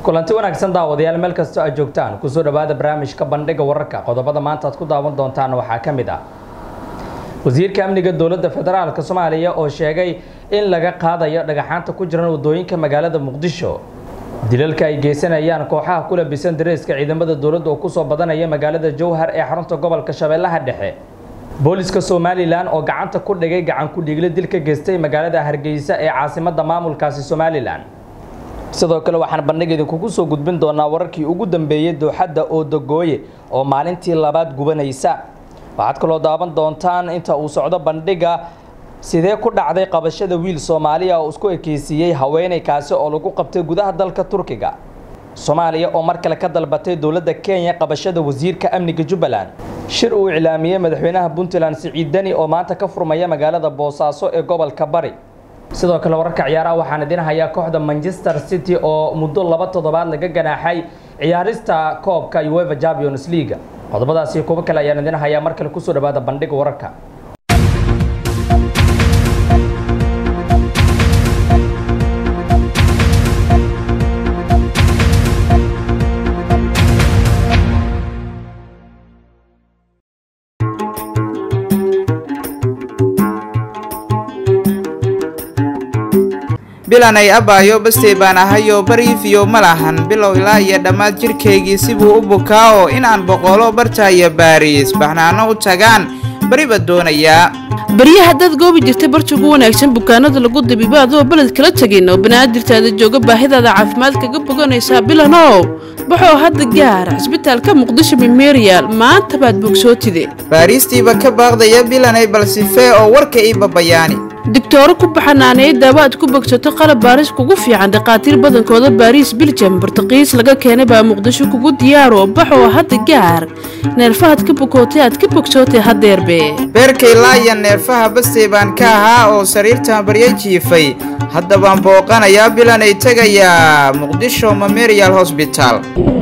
kulanti wanaagsan daawadayaal meel kastoo aad joogtaan kusoo dhawaada barnaamijka bandhiga wararka qodobada maanta aad ku daawan doontaan waxaa ka mid ah wasiirka amniga dowladda federaalk soomaaliya oo sheegay in laga qaadayo dhagaxaanta ku jiran wadooyinka magaalada muqdisho dilalka ay geysanayaan kooxaha ku labisan dareeska ciidamada dowladda oo kusoo badanaya magaalada jowhar ee xarunta gobolka shabeellaha dhexe booliska somalilan oo gacanta ku dhigay gacan ku-dhiigle dil ka geystay magaalada hargeysa ee caasimadda maamulkaasi somalilan sidoo kale waxaan bandhig idinkugu soo gudbin doonaa wararkii ugu dambeeyey dooxadda oodagooye oo maalintii labaad gubanaysa waxaad kaloo daawan doontaan inta uu socdo bandhiga sidee ku dhacday qabashada wiil soomaaliya oo isku ekeysiiyey haweeney kaasi oo lagu qabtay gudaha dalka turkiga soomaaliya oo mar kale ka dalbatay dowladda kenya qabashada wasiirka amniga jubbaland shir uu iclaamiyey madaxweynaha puntland siciid deni oo maanta ka furmaya magaalada boosaaso ee gobolka bari sidoo kale wararka ciyaaraha waxaan idin hayaa kooxda manchester city oo muddo laba toddobaad laga ganaaxay ciyaarista koobka ueva champions league qodobadaasi kuwo kale ayaan idin hayaa mar kale kusoo dhawaada bandhiga wararka bilanay abaayo bastey baan ahayoo bariifiyo ma lahan bilow ilaa iyo dhammaad jidhkaygii sibuu u bukaa oo inaan boqolo bartaayo baariis baxnaano u tagaan bariba doonayaa barya haddaad goobi jirtay barta ugu wanaagsan bukaanada lagu dabiibo adoo beled kala tegin oo banaadirtaada jooga baahidaada caafimaad kaga boganaysaa bilanow baxoo hadda gaara cisbitaalka muqdisho memerial maanta baad bogsootide baariistiiba ka baaqdaya bilanay balsifee oo warka ii babayaani digtooro ku baxanaaneey daawo aad ku bogsato qalab baaris kugu fiican dhakhaatiir badankooda baariis biljam bartaqiis laga keenay baa muqdisho kugu diyaaro baxoo hadda gaar neerfahaad ka bukootay aad ka bogsootay hadeerbe beerkay laaya neerfaha bastey baan ka ahaa oo sariirtan barya jiifay hadda baan booqanayaa bilanay tegayaa muqdisho memerial hosbital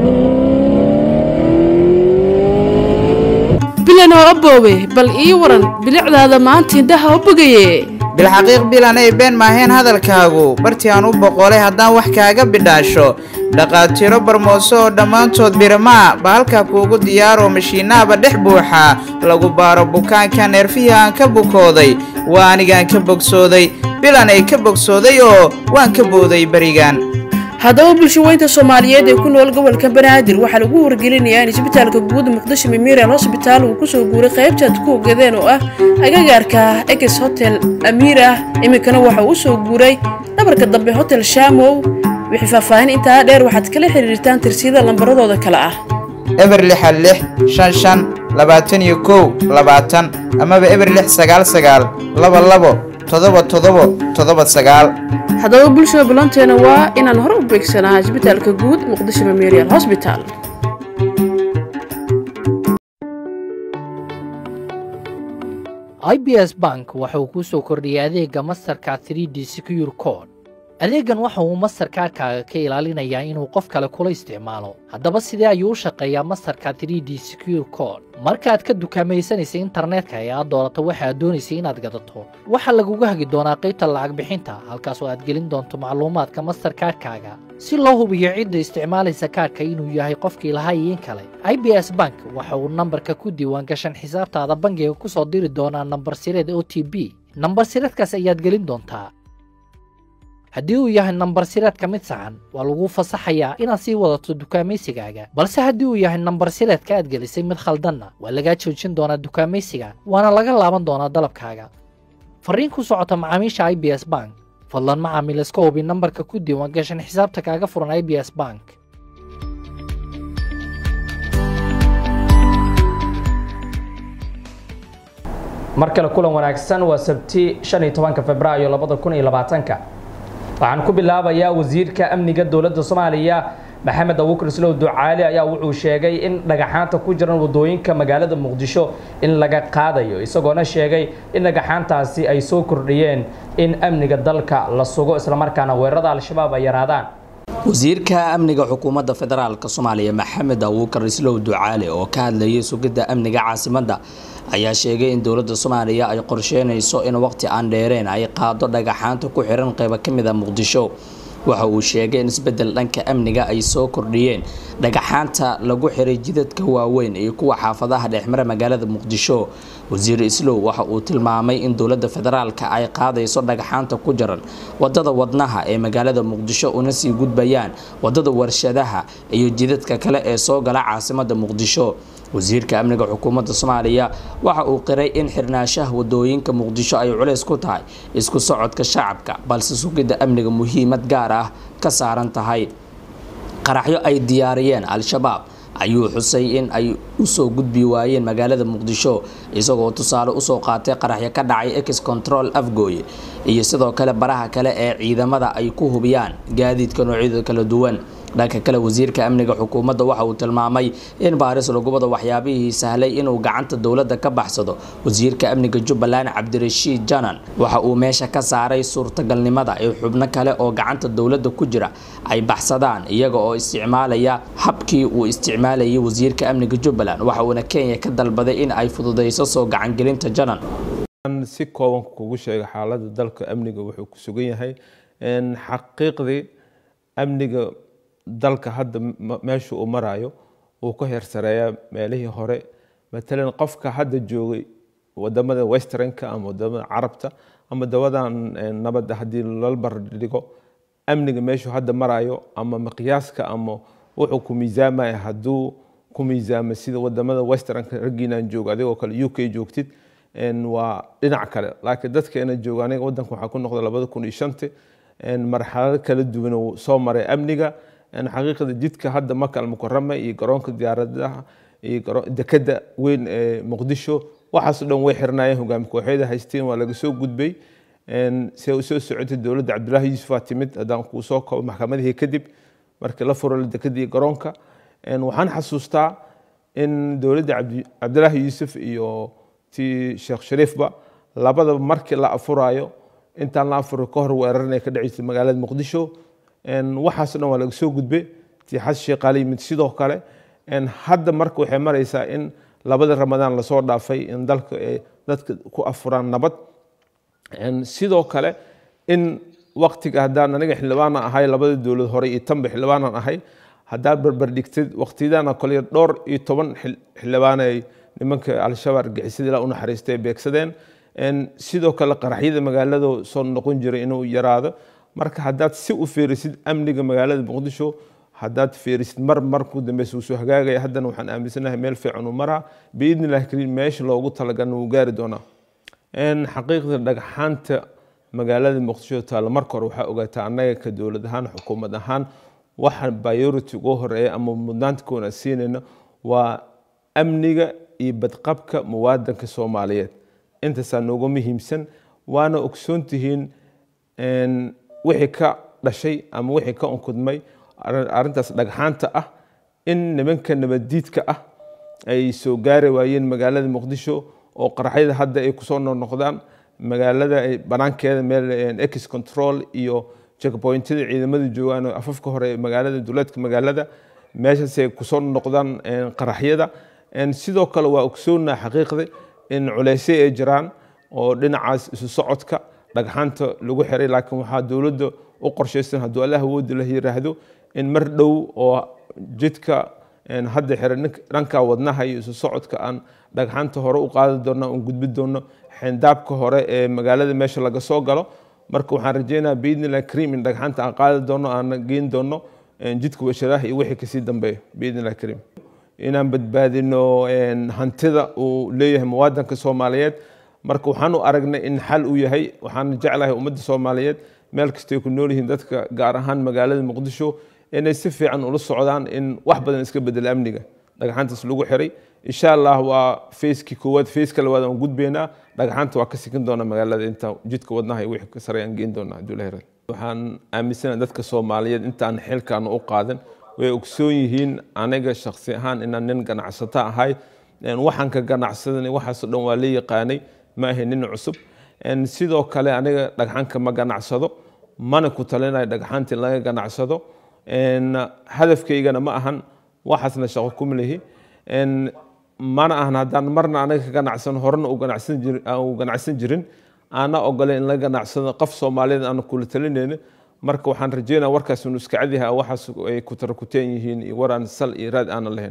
bilanoo aboowe bal ii waran bilicdaada maanta indhaha u bogaye bilxaqiiq bilanay been maaheen hadalkaagu bartii aan u boqolay haddaan wax kaaga bidhaasho dhaqaatiiro barmooso oo dhammaantood biramaa ba halkaa kuugu diyaaroo mashiinaaba dhex buuxaa lagu baaro bukaanka neerfihii aan ka bukooday waa anigaan ka bogsooday bilanay ka bogsooday oo waan ka booday berigan haddaba bulshaweynta soomaaliyeed ee ku nool gobolka banaadir waxaa lagu wargelinayaa in isbitaalka guud muqdisho memerial hosbitaal uu kusoo guuray qaybtaad ku ogadeen oo ah agagaarka eges hotel amiir ah iminkana waxa uu usoo guuray dhabarka dambe hotel shamow wixii faahfaahin intaa dheer waxaad kala xiriirtaan tirsiyada lambaradooda kale ah eber lixa lix shan shan labaatan iyo kow labaatan amaba eber lix sagaal sagaal laba labo todoba todobo todoba sagaal haddaba bulshada ballanteena waa inaan hore u beegsanaa isbitaalka guud muqdisho memerial hosbital i b s bank waxa uu kuu soo kordhiyay adeegga masterka 3 d secure code adeeggan waxa uu masterkaarkaaga ka ilaalinayaa inuu qof kale kula isticmaalo haddaba sidee ayuu u shaqeeyaa masterka 3 d secure code markaaad ka dukaamaysanaysa internetka ee aad doorato waxa aad doonaysay inaad gadato waxaa laguga hagi doonaa qaybta lacag bixinta halkaas oo aad gelin doonto macluumaadka masterkaarkaaga si loo hubiyo cidda isticmaalaysa kaarka inuu yahay qofkii lahaa iyo in kale i b s bank waxa uu nambarka ku diiwaangashan xisaabtaada bangiga ku soo diri doonaa nambar sireed o t b nambar sireedkaas ayaad gelin doontaa haddii uu yahay nambar sireedka mid saxan waa laguu fasaxayaa inaad sii wadato dukaamaysigaaga balse haddii uu yahay nambar sireedka aad gelisay mid khaldanna waa lagaa joojin doonaa dukaamaysiga waana laga laaban doonaa dalabkaaga farriin ku socota macaamiisha i b s bank fadlan macaamiil iska hubi nambarka ku diiwaan gashan xisaabta kaaga furan i b s bank mar kale kulan wanaagsan waa sabti shan iyo tobanka februaayo labada kun iyo labaatanka waxaan ku bilaabayaa wasiirka amniga dowladda soomaaliya maxamed abuukar islow ducaali ayaa wuxuu sheegay in dhagaxaanta ku jiran wadooyinka magaalada muqdisho in laga qaadayo isagoona sheegay in dhagaxaantaasi ay soo kordhiyeen in amniga dalka la sugo islamarkaana weerarada al-shabaab ay yaraadaan wasiirka amniga xukuumadda federaalk soomaaliya maxamed abuukar islow ducaali oo ka hadlayay sugidda amniga caasimadda ayaa sheegay in dowladda soomaaliya ay qorsheynayso in waqti aan dheereen ay qaado dhagaxaanta ku xiran qaybo ka mid a muqdisho waxa uu sheegay in isbedel dhanka amniga ay soo kordhiyeen dhagaxaanta lagu xiray jidadka waaweyn iyo kuwa xaafadaha dhexmara magaalada muqdisho wasiir islow waxa uu tilmaamay in dowladda federaalka ay qaadayso dhagaxaanta ku jaran wadada wadnaha ee magaalada muqdisho una sii gudbayaan wadada warshadaha iyo jidadka kale ee soo gala caasimada muqdisho wasiirka amniga xukuumadda soomaaliya waxa uu qiray in xirnaanshaha wadooyinka muqdisho ay culays ku tahay isku socodka shacabka balse sugidda amniga muhiimad gaar ah ka saaran tahay qaraxyo ay diyaariyeen al-shabaab ayuu xusay in ay usoo gudbi waayeen magaalada muqdisho isagoo tusaale usoo qaatay qaraxyo ka dhacay ex control afgooye iyo sidoo kale baraha kale ee ciidamada ay ku hubiyaan gaadiidka noocyada kala duwan dhanka kale wasiirka amniga xukuumadda waxa uu tilmaamay in baaris lagu wado waxyaabihii sahlay inuu gacanta dowladda ka baxsado wasiirka amniga jubbaland cabdirashiid janan waxa uu meesha ka saaray suurtagalnimada in xubno kale oo gacanta dowladda ku jira ay baxsadaan iyaga oo isticmaalaya habkii uu isticmaalayay wasiirka amniga jubbaland waxa uuna kenya ka dalbaday in ay fududeyso soo gacangelinta janan si kooban kugu sheega xaaladda dalka amniga wuxuu ku sugan yahay xaqiiqdii amniga dalka hadda meesha uu marayo uu ka heersareeyaa meelihii hore matalan qofka hadda joogay wadamada westernka ama wadamada carabta ama dawadan nabadda haddii lala bardhigo amniga meeshuu hadda marayo ama miqyaaska ama wuxuu ku miisaamaya hadduu ku miisaamo sida wadamada westernka raggiinaan joogo adigoo kale u k joogtid waa dhinac kale laakiin dadkeena jooga aniga wadanka waxaa ku noqda labada kun iyo shanti marxalado kala duwan uu soo maray amniga xaqiiqda jidka hadda maka almukarama iyo garoonka diyaaradaha iyo dekeda weyn ee muqdisho waxaasoo dhan way xirnaayeen hogaami kooxyada haysteen waa laga soo gudbay se u soo socotay dowladda cabdullaahi yuusuf aa timid haddaan kuu soo kobo maxkamadihii kadib markii la furo dekada iyo garoonka waxaan xasuustaa in dowladda cabdullaahi yuusuf iyo tii sheekh shariifba labadaba markii la afurayo intaan la afuro ka hor weerarnay ka dhaceysay magaalada muqdisho waxaasoo dhan waa laga soo gudbe tii xasan sheekhaali yimid sidoo kale hadda marka waxay maraysaa in labada ramadaan lasoo dhaafay in dalka ay dadka ku afuraan nabad sidoo kale in waktiga haddaan aniga xildhibaana ahay labada dowlad hore iyo tanba xildhibaanan ahay haddaad barbardhigtid waktiyadana kole dhowr iyo toban xildhibaan ay nimanka al-shabaab argixisada ilaa u naxariistay beegsadeen sidoo kale qaraxyada magaalada soo noqon jiray inuu yaraado marka haddaad si u fiirisid amniga magaalada muqdisho haddaad fiirisid mar markuu dambeysa uu soo hagaagaya haddana waxaan aaminsanahay meel fiican uu maraa biidni illahi kariim meesha loogu talagalna wuu gaari doonaa xaqiiqda dhagxaanta magaalada muqdisho taalla marka hore waxaa ogaataa annaga ka dowlad ahaan xukuumad ahaan waxa priority ugu horeeya ama mudnaanta koona siinayna waa amniga iyo badqabka muwaadanka soomaaliyeed intaasaa nooga muhiimsan waana ogsoon tihiin wixii ka dhashay ama wixii ka unkudmay arrintaas dhagxaanta ah in nimanka nabaddiidka ah ay soo gaari waayeen magaalada muqdisho oo qaraxyada hadda ay kusoo noqnoqdaan magaalada banaankeeda meel ex control iyo checkpointyada ciidamada joogaan afafka hore magaalada duleedka magaalada meeshaasay kusoo noqdaan qaraxyada sidoo kale waa ogsoonnaa xaqiiqda in culeysyo ay jiraan oo dhinacaas isu socodka dhagxaanta lagu xiray laakiin waxaa dowladda u qorshaysan hadduu allah awoodi la yiraahdo in mar dhow oo jidka hadda xiray dhanka wadnaha iyo isu socodka aan dhagxaanta hore u qaadi doonno aan gudbi doonno xindaabka hore ee magaalada meesha laga soo galo marka waxaan rajeynayaa biidnillahi kariim in dhagxaanta aan qaadi doonno aan geyn doonno jidka washadaha iyo wixii kasii dambeeya biidnillahi kariim inaan badbaadino hantida uu leeyahay muwaadanka soomaaliyeed marka waxaan u aragnay in xal uu yahay waxaan jeclahay ummadda soomaaliyeed meel kastay ku nool yihiin dadka gaar ahaan magaalada muqdisho inay si fiican ula socdaan in wax badan iska bedela amniga dhagxaantaas lagu xiray insha allah waa fayskii koowaad fayska labaad aan gudbaynaa dhagxaanta waa ka sikin doona magaalada inta jidka wadnaha iyo wixii ka sare aan geyn doonaa hadduu la hiray waxaan aaminsanahay dadka soomaaliyeed intaan xilkaan u qaadan way ogsoon yihiin aniga shaksi ahaan inaan nin ganacsato ahay waxaan ka ganacsadanay waxaasoo dhan waa la yaqaanay ma ahay nin cusub sidoo kale aniga dhagxanka ma ganacsado mana ku talinayo dhagxaanta in laga ganacsado hadafkaygana ma ahan waxaasna shaqo kuma lihi mana ahan haddaan marna aniga ka ganacsan horena u ganacsan jirin aana ogole in la ganacsado qof soomaaliyeed aana kula talinayna marka waxaan rajeynaya warkaas inuu iska cadyahay waxaas ay ku tarakuteen yihiin iyo war aan sal iyo raad aanan lahayn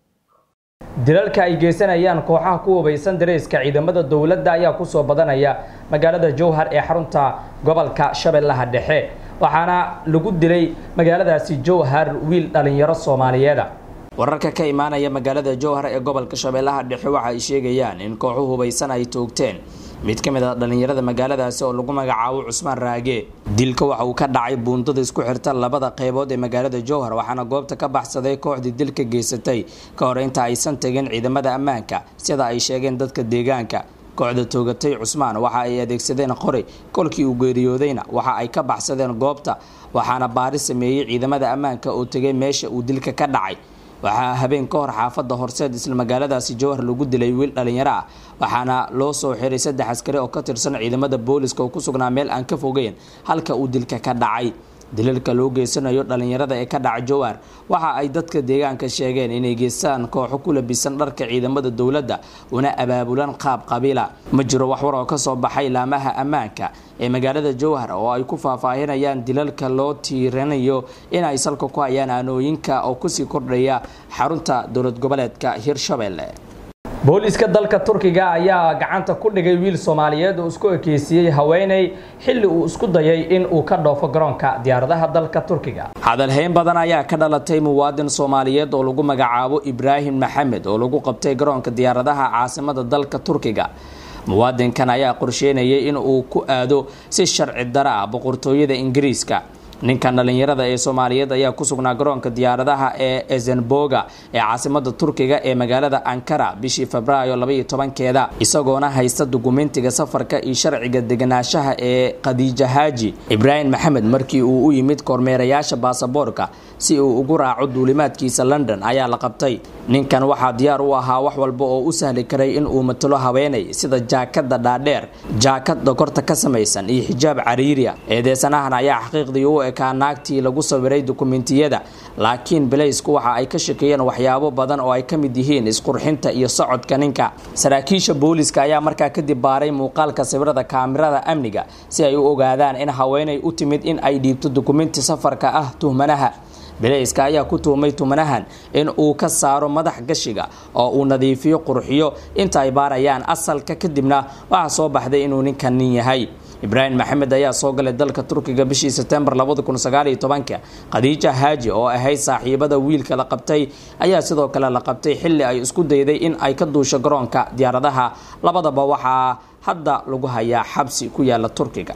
dilalka ay geysanayaan kooxaha ku hubaysan dareyska ciidamada dowladda ayaa kusoo badanaya magaalada jowhar ee xarunta gobolka shabeellaha dhexe waxaana lagu dilay magaaladaasi jowhar wiil dhalinyaro soomaaliyeeda wararka ka imaanaya magaalada jowhar ee gobolka shabeellaha dhexe waxa ay sheegayaan in kooxu hubaysan ay toogteen mid ka mid a dhallinyarada magaaladaasi oo lagu magacaabo cusmaan raage dilka waxa uu ka dhacay buundada isku xirta labada qeybood ee magaalada jowhar waxaana goobta ka baxsaday kooxdii dilka geysatay ka hor inta aysan tegin ciidamada ammaanka sida ay sheegeen dadka deegaanka kooxda toogatay cusmaan waxa ay adeegsadeen qori kolkii uu geeriyoodayna waxa ay ka baxsadeen goobta waxaana baari sameeyey ciidamada ammaanka oo tegay meesha uu dilka ka dhacay waxaa habeen ka hor xaafadda horseed isla magaaladaasi jowhar lagu dilay wiil dhalinyaro ah waxaana loo soo xiray saddex askari oo ka tirsan ciidamada booliska oo ku sugnaa meel aan ka fogeyn halka uu dilka ka dhacay dilalka loo geysanayo dhalinyarada ee ka dhaca jowhar waxa ay dadka deegaanka sheegeen inay geystaan kooxo ku labisan dharka ciidamada dowladda una abaabulan qaab qabiila ma jiro wax war oo kasoo baxay laamaha ammaanka ee magaalada jowhar oo ay ku faahfaahinayaan dilalka loo tiiranayo inay salka ku hayaan aanooyinka oo kusii kordhaya xarunta dowlad goboleedka hirshabelle booliiska dalka turkiga ayaa gacanta ku dhigay wiil soomaaliyeed oo isku ekeysiiyey haweeney xilli uu isku dayay in uu ka dhoofo garoonka diyaaradaha dalka turkiga hadalhayn badan ayaa ka dhalatay muwaadin soomaaliyeed oo lagu magacaabo ibraahim maxamed oo lagu qabtay garoonka diyaaradaha caasimada dalka turkiga muwaadinkan ayaa qorsheynayay in uu ku aado si sharci dara ah boqortooyada ingiriiska ninkan dhalinyarada ee soomaaliyeed ayaa ku sugnaa garoonka diyaaradaha ee ezenboga ee caasimada turkiga ee magaalada ankara bishii febraayo labaiyo tobankeeda isagoona haysta dukumentiga safarka iyo sharciga deganaanshaha ee khadiija haaji ibraahim maxamed markii uu u yimid kormeerayaasha baasaboorka si uu ugu raaco duulimaadkiisa london ayaa la qabtay ninkan waxaa diyaar u ahaa wax walba oo u sahli karay in uu matalo haweenay sida jaakada dhaadheer jaakad dokorta ka samaysan iyo xijaab cariiriya eedeysanahan ayaa xaqiiqdii u ekaa naagtii lagu sawiray dukumentiyada laakiin belaysku waxa ay ka shakeeyeen waxyaabo badan oo ay ka mid yihiin isqurxinta iyo socodka ninka saraakiisha booliska ayaa markaa kadib baaray muuqaalka sawirada kaamirada amniga si ay u ogaadaan in haweenay u timid in ay dhiibto dukumenti safarka ah tuhmanaha belayska ayaa ku tuhmay tumanahan in uu ka saaro madax gashiga oo uu nadiifiyo qurxiyo inta ay baarayaan asalka kadibna waxaa soo baxday inuu ninkan nin yahay ibraahim maxamed ayaa soo galay dalka turkiga bishii sebtembar khadiija haaji oo ahayd saaxiibada wiilka la qabtay ayaa sidoo kale la qabtay xilli ay isku dayday in ay ka duusho garoonka diyaaradaha labadaba waxaa hadda lagu hayaa xabsi ku yaala turkiga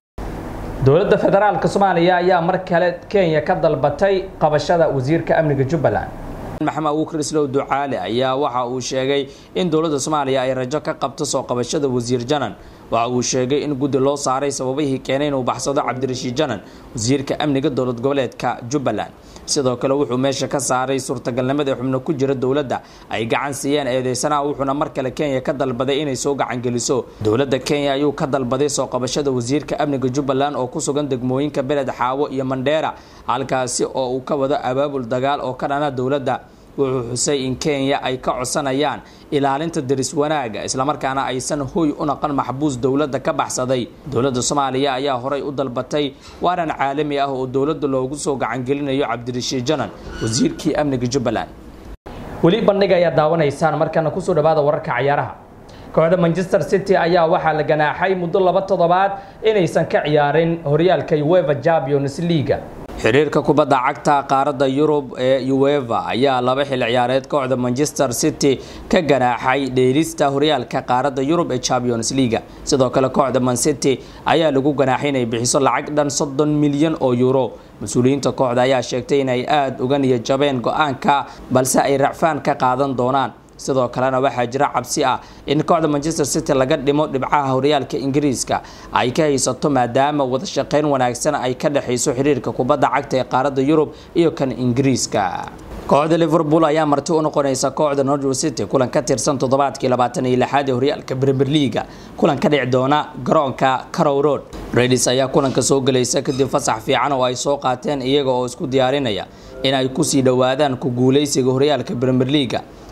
dowladda federaalka soomaaliya ayaa mar kale kenya ka dalbatay qabashada wasiirka amniga jubbaland maxamed abuukar islow ducaale ayaa waxa uu sheegay in dowladda soomaaliya ay rajo ka qabto soo qabashada wasiir janan waxa uu sheegay in guddi loo saaray sababihii keenay inuu baxsado cabdirashiid janan wasiirka amniga dowlad goboleedka jubbaland sidoo kale wuxuu meesha ka saaray suurtagalnimada xubno ku jira dowladda ay gacan siiyeen eedeysanaha wuxuuna mar kale kenya ka dalbaday inay soo gacangeliso dowladda kenya ayuu ka dalbaday soo qabashada wasiirka amniga jubbaland oo ku sugan degmooyinka beled xaawo iyo mandheera halkaasi oo uu ka wado abaabul dagaal oo ka dhana dowladda wuxuu xusay in kenya ay ka codsanayaan ilaalinta deris wanaaga islamarkaana aysan hoy u naqan maxbuus dowladda ka baxsaday dowladda soomaaliya ayaa horay u dalbatay waaran caalami ah oo dowladda loogu soo gacangelinayo cabdirashiid janan wasiirkii amniga jubbaland weli bandhiga ayaa daawanaysaan markana kusoo dhawaada wararka cayaaraha kooxda manchester city ayaa waxaa la ganaaxay muddo laba toddobaad inaysan ka ciyaarin horyaalka ueva champions leaga xiriirka kubadda cagta qaaradda yurub ee ueva ayaa laba xil ciyaareed kooxda manchester city ka ganaaxay dheelista horyaalka qaaradda yurub ee champions leaga sidoo kale kooxda man city ayaa lagu ganaaxay inay bixiso lacag dhan soddon milyan oo euro mas-uuliyiinta kooxda ayaa sheegtay inay aada uga niyad jabeen go-aanka balse ay racfaan ka qaadan doonaan sidoo kalena waxaa jira cabsi ah in kooxda manchester city laga dhimo dhibcaha horyaalka ingiriiska ay ka haysato maadaama wada shaqeyn wanaagsan ay ka dhexayso xiriirka kubadda cagta ee qaaradda yurub iyo kan ingiriiska kooxda liverpool ayaa marti u noqonaysa kooxda norwich city kulan ka tirsan toddobaadkii labaatan iyo lixaad ee horyaalka premier leaga kulan ka dhici doona garoonka carow road redis ayaa kulanka soo gelaysa kadib fasax fiican oo ay soo qaateen iyaga oo isku diyaarinaya in ay kusii dhowaadaan ku guuleysiga horyaalka premier leaga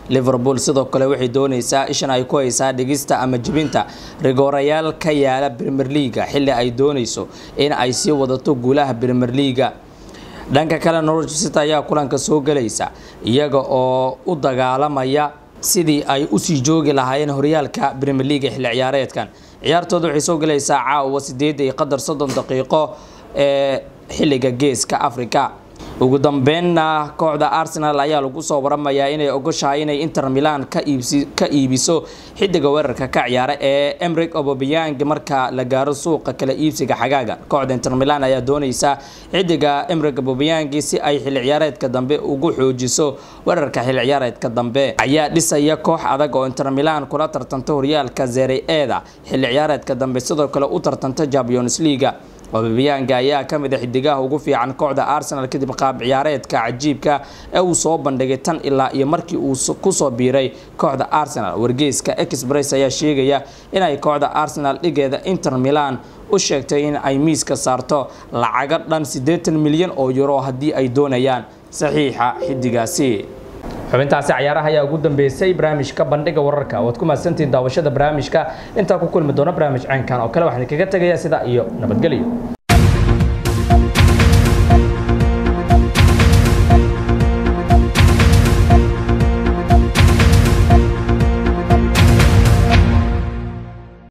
liverpool sidoo kale waxay dooneysaa ishan ay ku haysaa dhigista ama jebinta rigoorayaal ka yaala premier leaga xilli ay dooneyso in ay sii wadato guulaha premier leaga dhanka kale norwich city ayaa kulanka soo gelaysa iyaga oo u dagaalamaya sidii ay usii joogi lahaayeen horyaalka premier leaga xilli ciyaareedkan ciyaartooda waxay soo gelaysaa caawa sideed iyo qadar soddon daqiiqo ee xilliga geeska africa ugu dambeynna kooxda arsenal ayaa lagu soo waramayaa inay ogoshahay inay inter milan ka iibiso xidiga weerarka ka ciyaara ee emric obobiyang marka la gaaro suuqa kala iibsiga xagaaga kooxda inter milan ayaa dooneysa xidiga emric obobiyang si ay xilli ciyaareedka dambe ugu xoojiso weerarka xilli ciyaareedka dambe ayaa dhisaya koox adag oo inter milan kula tartanta horyaalka zere eda xilli ciyaareedka dambe sidoo kale u tartanta champions leaga obabiyaanga ayaa ka mid a xidigaha ugu fiican kooxda arsenal kadib qaab ciyaareedka cajiibka ee uu soo bandhigay tan ilaa iyo markii uu kusoo biiray kooxda arsenal wargeyska express ayaa sheegaya inay kooxda arsenal dhigeeda inter milan u sheegtay in ay miiska saarto lacago dhan siddeetan milyan oo euro haddii ay doonayaan saxiixa xidigaasi xubintaasi cayaaraha ayaa ugu dambeysay barnaamijka bandhiga wararka waad ku mahadsantihiin daawashada barnaamijka intaa ku kulmi doona barnaamij caynkan oo kale waxaan kaga tegayaa sidaa iyo nabadgelyo